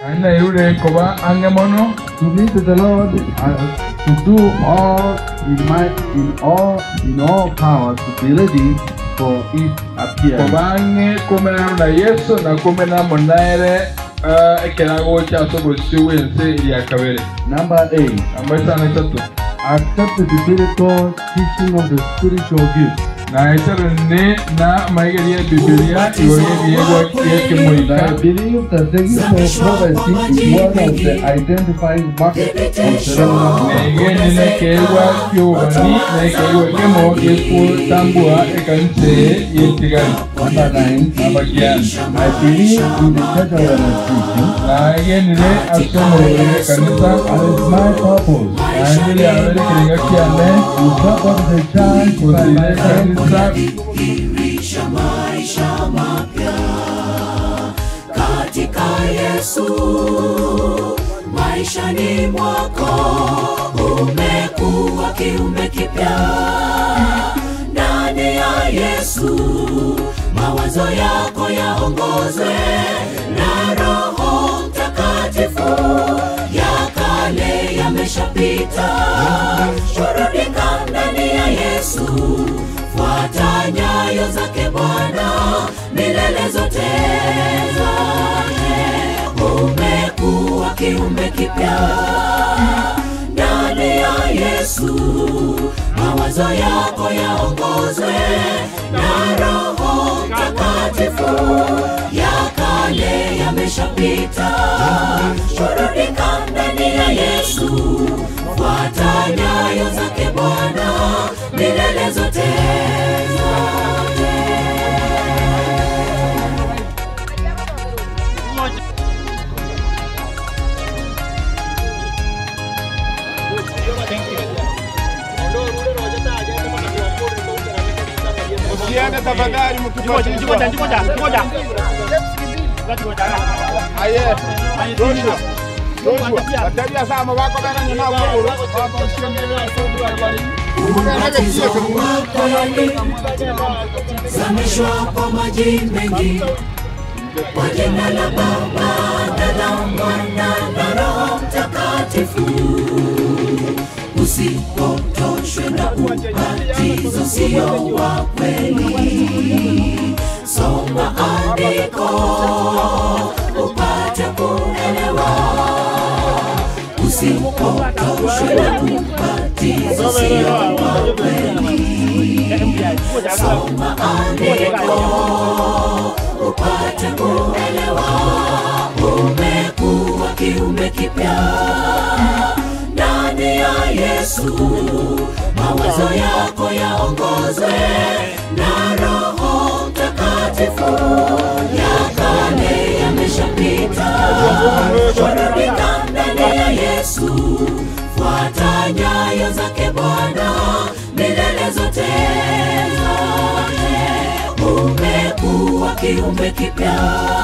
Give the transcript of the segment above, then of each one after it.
Nairure koba angemono Submit to the Lord uh, to do all in my in all in all power to be ready for His appearance. koba ange komena na Yesu na komena munaere ekerago kya sobosi wense ya kabere. Number eight, Ambaisa na tatu. accept the biblical teaching of the spiritual gifts. Na isara ne na maigari ya Biblia iwoye biyego yeke I moika. believe that the gift of prophecy is one of the identifying marks of ceremonial. Nege nina kewa kyobani na kewa kemo yeku tambua ekanse yetigani. Number nine, Abagiani. I believe in the church organization Na yenile asomo ye kanisa. and it's my purpose Na yenile awele kiringa kiane. to support the church by Kusile my effort. kanisa. Dirisha maisha mapya katika Yesu, maishani mwako umekuwa kiumbe kipya ndani ya Yesu, mawazo yako yaongozwe na Roho Mtakatifu, ya kale yameshapita, burudika ndani ya Yesu fuata nyayo zake Bwana milele zote zote. Umekuwa kiumbe kipya ndani ya Yesu, mawazo yako yaongozwe na Roho Mtakatifu, ya kale yameshapita, burudika ndani ya Yesu, fuata nyayo zake Bwana milele zote zote. Usiende tafadhali mkifuatilia. Aye. Joshua. Joshua. Watalia sana wako bana nyuma huko. Baba usiende. Ubatizo wako yalizamishwa kwa maji mengi kwa jina la Baba na la Mwana na Roho Mtakatifu. Usipotoshwe na ubatizo sio wa kweli, soma andiko upate kuelewa usipotoshwe na ubatizo sio wa kweli. Soma andiko upate kuelewa, umekuwa kiumbe kipya ndani ya Yesu, mawazo yako yaongozwe na Roho Mtakatifu, ya kale yameshapita, burudika ndani ya Yesu, fuata nyayo zake Bwana milele zote zote. Umekuwa kiumbe kipya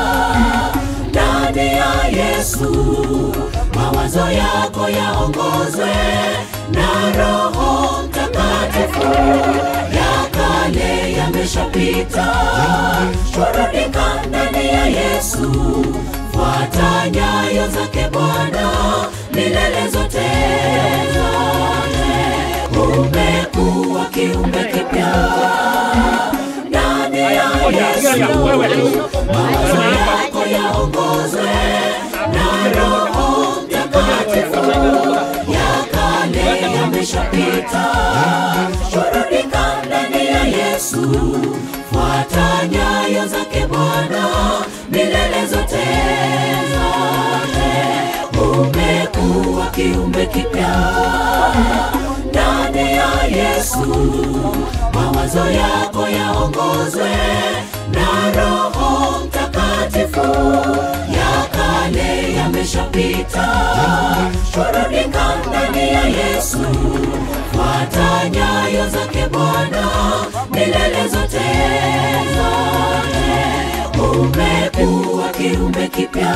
ndani ya Yesu, mawazo yako yaongozwe na Roho Mtakatifu, ya kale yameshapita, burudika ndani ya Yesu, fuata nyayo zake Bwana milele zote zote. Umekuwa kiumbe kipya ndani ya Yesu, mawazo yako yaongozwe na Roho Mtakatifu, ya kale yameshapita, burudika ndani ya Yesu, fuata nyayo zake Bwana milele zote zote. Umekuwa kiumbe kipya ndani ya Yesu, mawazo yako yaongozwe na Roho Mtakatifu, ya kale yameshapita, burudika ndani ya Yesu, fuata nyayo zake Bwana milele zote zote. Umekuwa kiumbe kipya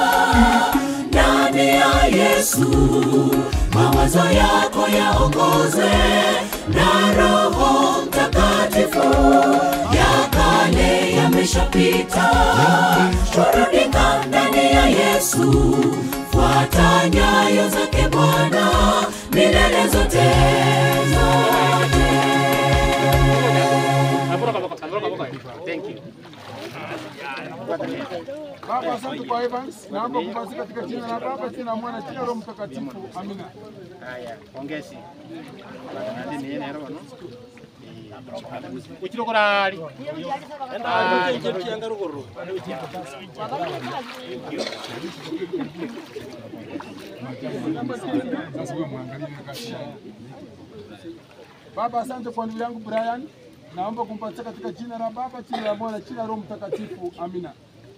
ndani ya Yesu, mawazo yako yaongozwe na Roho Mtakatifu, ya kale yamesha yameshapita turudika ndani ya yesu fuata nyayo zake bwana milele zote zote Baba, asante kwa Evans. Naomba kubariki katika jina la Baba, jina la Mwana, jina la Roho Mtakatifu. Amina. Haya, pongezi. Nadi ni yene roho no. Uchiro korali. Baba, asante kwa ndugu yangu Brian. Naomba kumpatia katika jina la Baba, jina la Mwana, jina la Roho Mtakatifu. Amina.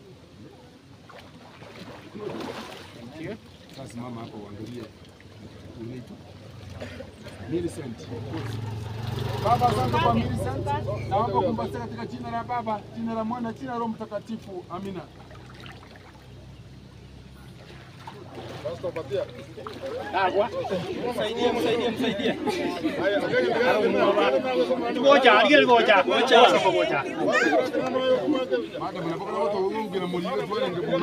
Sasa mama hapo uangalie. Unaitwa Millicent. Baba, asante kwa Millicent. Naomba kumpatia katika jina la Baba, jina la Mwana, jina la Roho Mtakatifu. Amina. Agua. Ngoja, aliye ngoja. Ngoja. Ngoja. Madam, napokuwa watu wengine mlio tu wale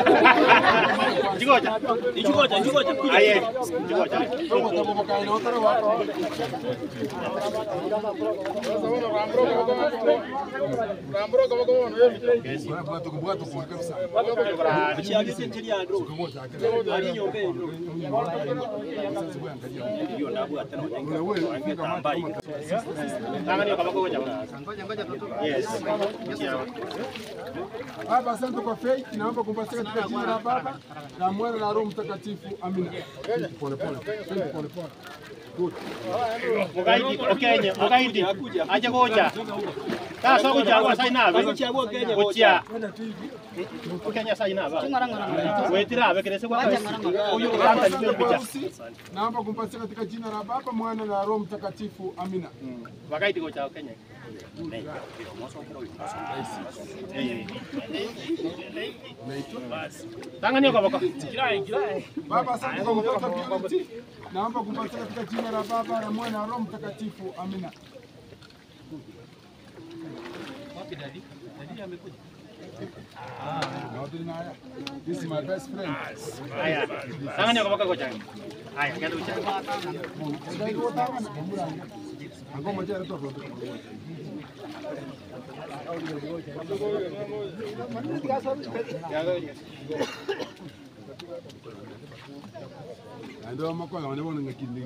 Ngoja. Ngoja, ngoja. Aye. Ngoja. Tangan kama ngoja. Yes. Baba, asante kwa faith. Naomba kumpatia katika jina la Baba na Mwana na Roho Mtakatifu. Amina. Pole pole. Pole pole. Good. Mugaidi, okenye, mugaidi. Aje ngoja. Sasa kuja kwa sai nabe. Kuja. Ukenya sai nabe. Wetira abe kirese kwa kasi. Uyu kanta ni kuja. Harusi, Naomba kumpatia katika jina la Baba, Mwana na Roho Mtakatifu. Amina. Wagaidi kuja Kenya. Tangan kwa bako. Baba, asante kwa kupata purity. Naomba kumpatia katika jina la Baba na Mwana na Roho Mtakatifu. Amina. This is my best friend. Haya. Tangan kwa bako kuja. Haya, kenda kuja. Angoma jana tu hapo. Ndio makola wanaona ngakindi.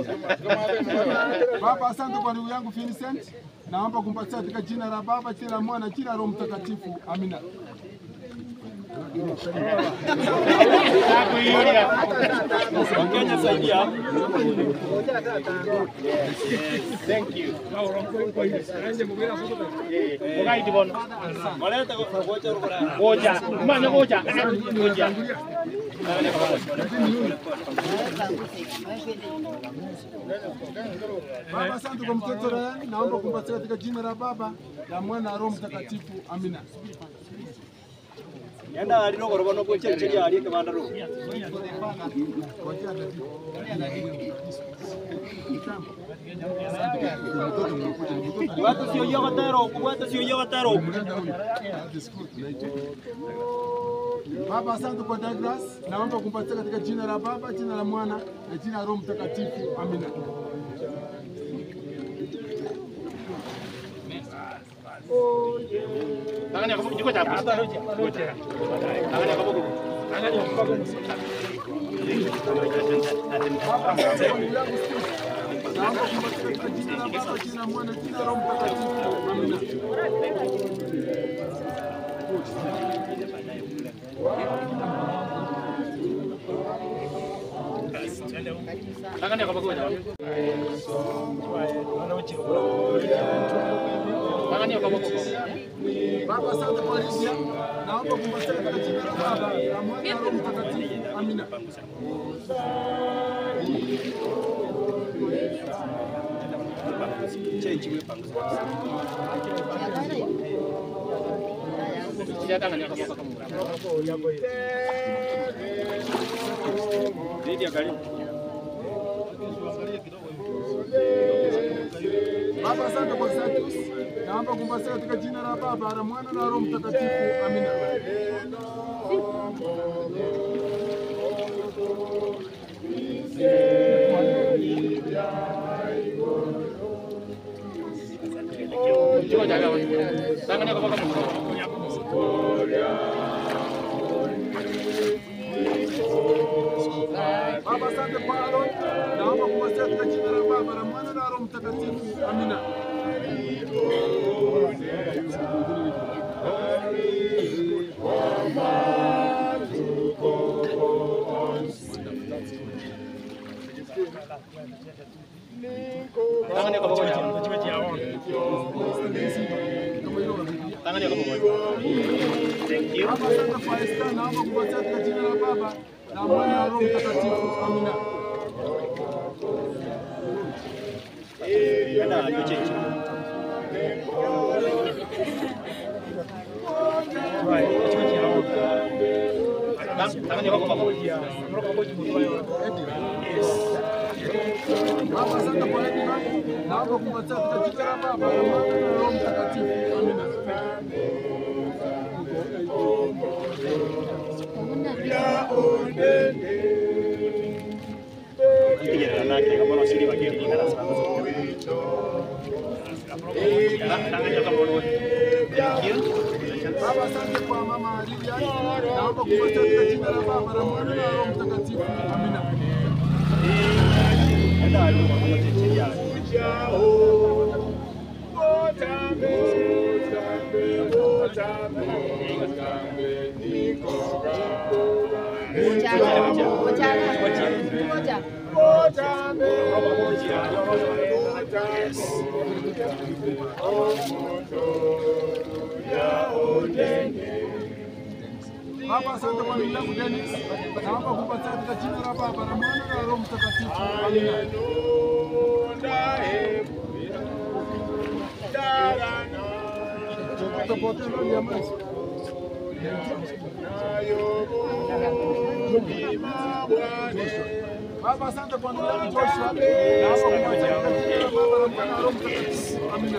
Baba, asante kwa ndugu yangu Vincent. Naomba kumpatia katika jina la Baba, jina la Mwana, jina la Roho Mtakatifu. Amina. Thank you. Mugaidi bono. Ngoja. Manya ngoja. Ngoja. Baba, asante kwa mtoto Ryan. Naomba kumpatia katika jina la Baba, la Mwana na Roho Mtakatifu. Amina. Yanda ari no goroba no gocha chiri ari ke bandaro. Watu sio yoga taro, watu sio yoga taro. Baba, asante kwa Douglas. Naomba kumpatia katika jina la Baba, jina la Mwana na jina la Roho Mtakatifu. Amina. Tangan kwa bako kuja. Ngoja. Tangan kwa bako. Naomba kumpatia katika jina la Baba, jina la Mwana, jina la Roho Mtakatifu. Amina. Tangan kwa bako kuja. Tangan kwa bako. Baba, asante kwa Lydia. Naomba kumpatia katika jina la Baba, la Mwana na Roho Mtakatifu. Amina. Siya tangan kwa bako kamu. Dhidi ya karibu. Baba, asante kwa Satus. Naomba kumbasia katika jina la Baba, la Mwana na Roho Mtakatifu. Amina. Baba, asante kwa Aaron. Naomba kumbasia katika jina la Baba, la Mwana na Roho Mtakatifu. Amina. Tangan yako pamoja. Tangan yako pamoja. Thank you. Baba, asante kwa Esther. Naomba kumbasia katika jina la Baba, la Mwana na Roho Mtakatifu. Amina. Enda hiyo change. Tangan yako pamoja. Baba, asante kwa Edna. Naomba kumbatia katika jina la Baba, la Mwana na Roho Mtakatifu. Amina. Kijana nake kama unasiri bagi ni kana sana. Tangan yako pamoja. Thank you. Baba, asante kwa mama Lydia. Naomba kumbatia katika jina la Baba, la Mwana na Roho Mtakatifu. Amina. Enda hiyo pamoja chini yako. Baba, asante kwa ndugu yangu Dennis. Naomba kumbatia katika jina la Baba, la Mwana na Roho Mtakatifu. Amina. Tutapotea ndani ya maji. Baba, asante kwa ndugu yangu Joshua. Naomba kumbatia katika jina la Baba, la Mwana na Roho Mtakatifu. Amina.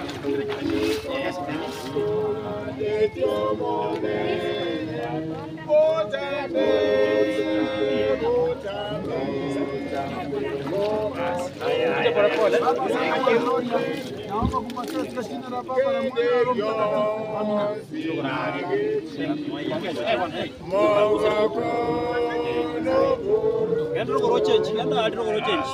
Baba, asante kwa Gloria. Naomba kumbatia katika jina la Baba, la Mwana na Roho Mtakatifu. Amina. Enda rogoro change. Enda hadi rogoro change.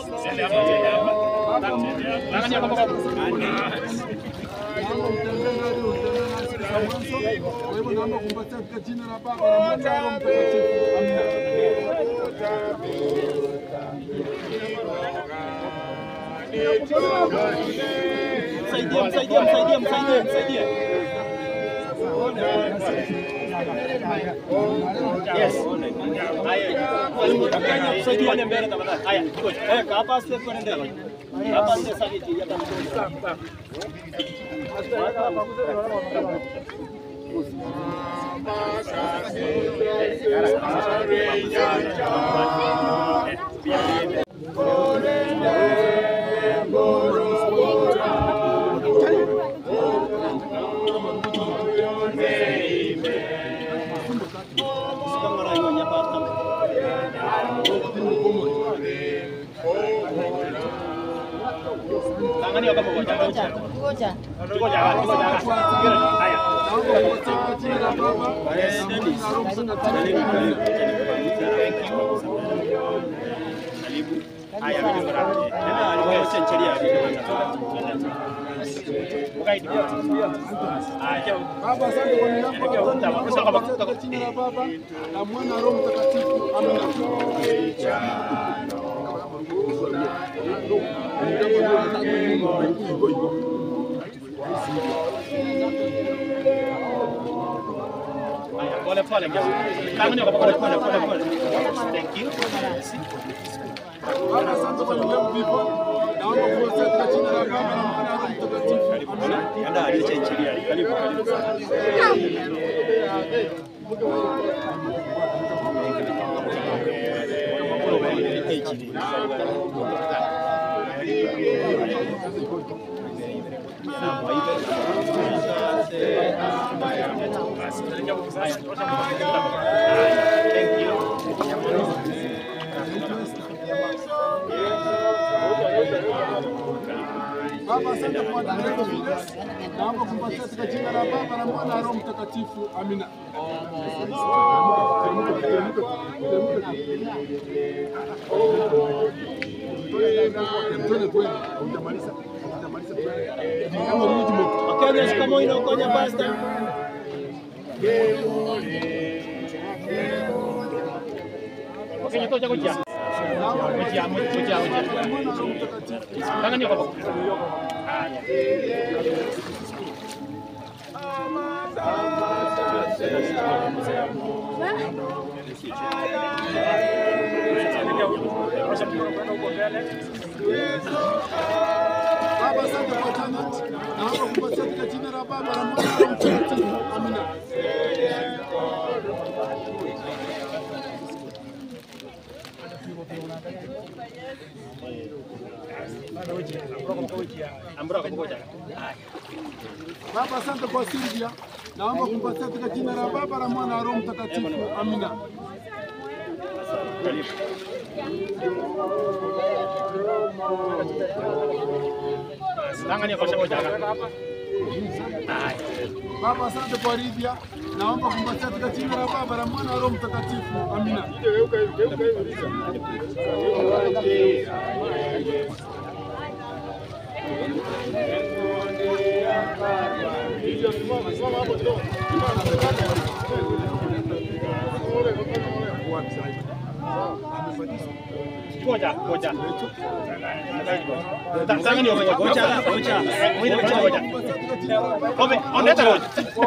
Tangan yako pamoja. Naomba mtembee nasi, utembee nasi kwa mwanzo. Kwa hivyo naomba kumbatia katika jina la Baba, la Mwana na Roho Mtakatifu. Amina. Msaidie, msaidie, msaidie, msaidie, msaidie. Yes. Haya. Msaidie ni mbele tafadhali. Haya, iko. Eh, hapa step kwa ndani. Hapa step sasa hivi hapa. Kama raio nyapa hapa. Tangan yako pamoja. Tuko jaga, tuko jaga. Haya. Naomba kumbatia katika jina la Baba, la Mwana na Roho Mtakatifu. Haya, vizuri. Tena alikuwa chencheria. Ukaidi. Haya. Baba, asante kwa neno lako. Naomba kumbatia katika jina la Baba, la Mwana na Roho Mtakatifu. Amina. Haya, pole pole. Tangan yako pole pole pole pole. Thank you. Baba, asante kwa neno lako vipo. Naomba kumbatia katika jina la Baba, la Mwana na Roho Mtakatifu. Amina. Anda hadi chencheria. Karibu karibu sana. Thank you. Baba, asante kwa dada yetu Julius. Naomba kumpatia katika jina la Baba na Mwana na Roho Mtakatifu. Amina. Wakenya shikamoo inaokonya pastor. Okay, ito siya kutya. Kutya, kutya, kutya. Tangan niyo ko. Ah, yeah. Baba, asante kwa Janet. Naomba kumpatia katika jina la Baba na Mwana na Roho Mtakatifu. Amina. Ambro ko kutya. Baba, asante kwa Silvia. Naomba kumpatia katika jina la Baba na Mwana na Roho Mtakatifu. Amina. Tangan niyo ko siya kutya. Baba, asante kwa Lydia. Naomba kumpatia katika jina la Baba na Mwana na Roho Mtakatifu. Amina. Kutya, kutya. Tangan niyo ko kutya. Kutya. Mwini kutya kutya. Kumpatia katika jina la Baba. Kobe, ondeta ko.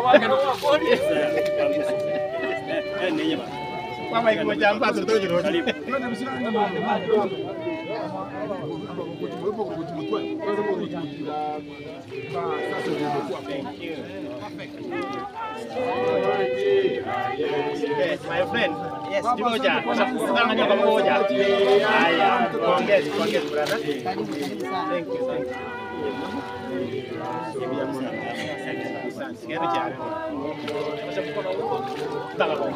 Mama iku kutya ampa tu tu jero. Twende mshirani na mama. Wewe kwa kutumutwa. Wewe kwa kutumutwa. Ba, sasa ndio imekuwa Yes, my friend. Yes, di moja. Tangan niyo ko moja. Aya, kongres, kongres brother. Thank you, thank you. Sigaro chiaro. Taka ko.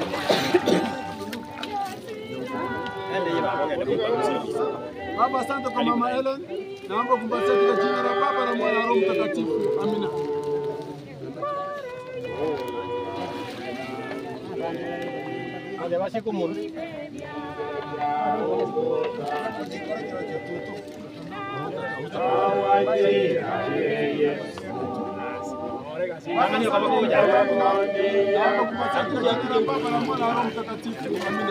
Ende yiba ko ngene ko Baba, asante kwa mama Ellen. Naomba kumpatia katika jina la Baba na Mwana na Roho Mtakatifu. Amina. Ada basi kumur. Tangan niyo ko kuja. Naomba kumpatia katika jina la Baba na Mwana na Roho Mtakatifu. Amina.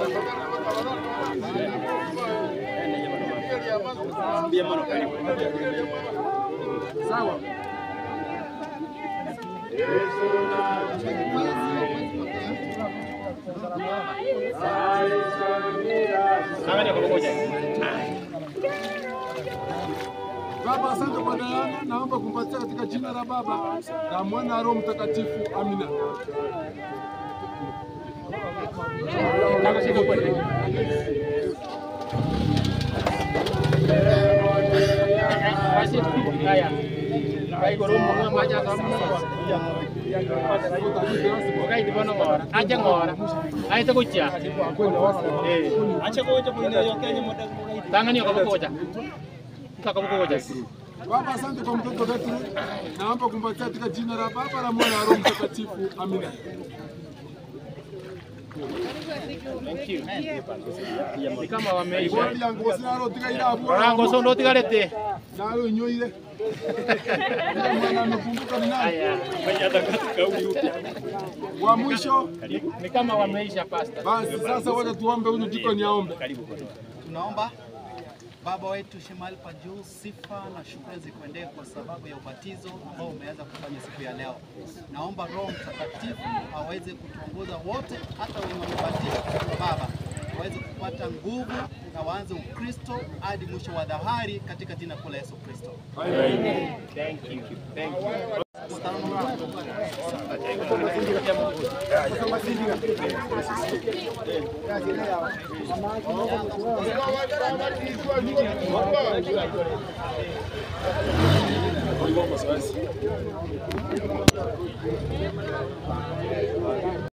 Sawa. Tangan niyo ko kuja. Baba, asante kwa Diana. Naomba kumpatia katika jina la Baba na Mwana na Roho Mtakatifu. Amina. Tangan siya ko pwede. Kasi kaya. Kaya ko rin mga maja sa mga. Okay, di ba na ngora? Aja ngora. Ay ito kucha. Eh, Acha kuja kuingia ya Kenya moda kuingia. tangan niyo ko kucha. Ito ko kucha. Baba, asante kwa mtoto wetu. Naomba kumpatia katika jina la Baba na Mwana na Roho Mtakatifu. Amina. Thank you. Ni kama wameisha. Bwana yangu sinaro tika ila abu. Rango so ndo tigarete. Nayo nyoile. Ila mwana amekumbuka ni nani? Haya, ngoja kauli upya. Wa mwisho. Ni kama wameisha pasta. Basi sasa wacha tuombe huyu dikoni aombe. Tunaomba Baba wetu shemali pa juu, sifa na shukrani zikuendee kwa sababu ya ubatizo ambao umeweza kufanya siku ya leo. Naomba Roho Mtakatifu aweze kutuongoza wote, hata wenye wamebatizwa Baba waweze kupata nguvu na waanze Ukristo hadi mwisho wa dhahari katika jina kuu la Yesu Kristo. Thank you. Thank you. Kwa hivyo mazoezi.